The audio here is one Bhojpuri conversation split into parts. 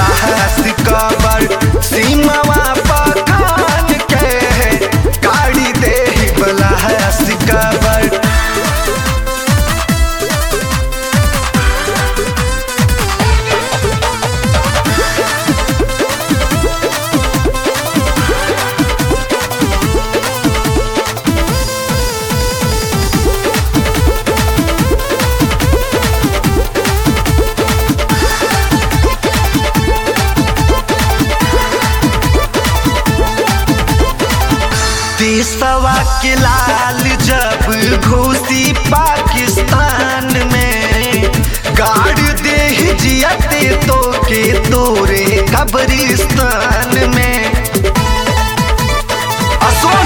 बलास कबर सीमावा पखान के गाड़ी दे बलास कबर देशवा के लाल जब घुसी पाकिस्तान में गाड़ दे जियते तो के तोरे कब्रिस्तान में असुन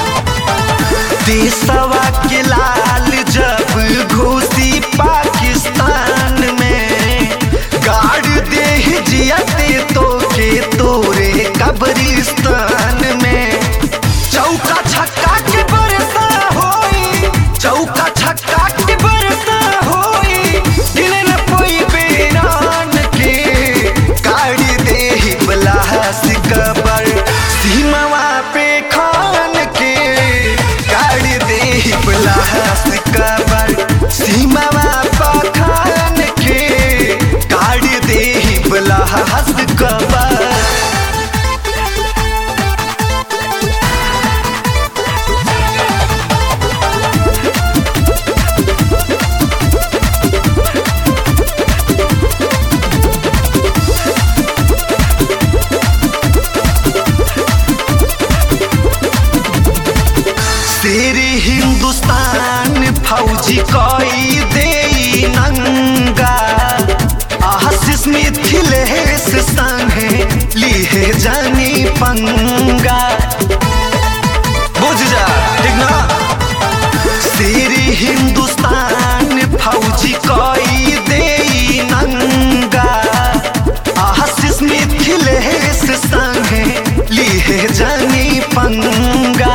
देशवा के लाल जब घुसी पाकिस्तान में गाड़ दे जियते तो के तोरे कब्रिस्तान में चौका छक्का के बरसा होई चौका छक्का के बरसा होई गिने न कोई बेरान के गाड़ी दे बलास कबर सीमावा पे खान के गाड़ी दे बलास कबर सीमावा पे खान के गाड़ी दे बलास कबर तेरे हिंदुस्तान फौजी कोई दे नंगा आशीष मिथिलेश संगे लिए जानी पंगा बुझ जा ठीक ना तेरे हिंदुस्तान फौजी कोई दे नंगा आशीष मिथिलेश संगे लिए जानी पंगा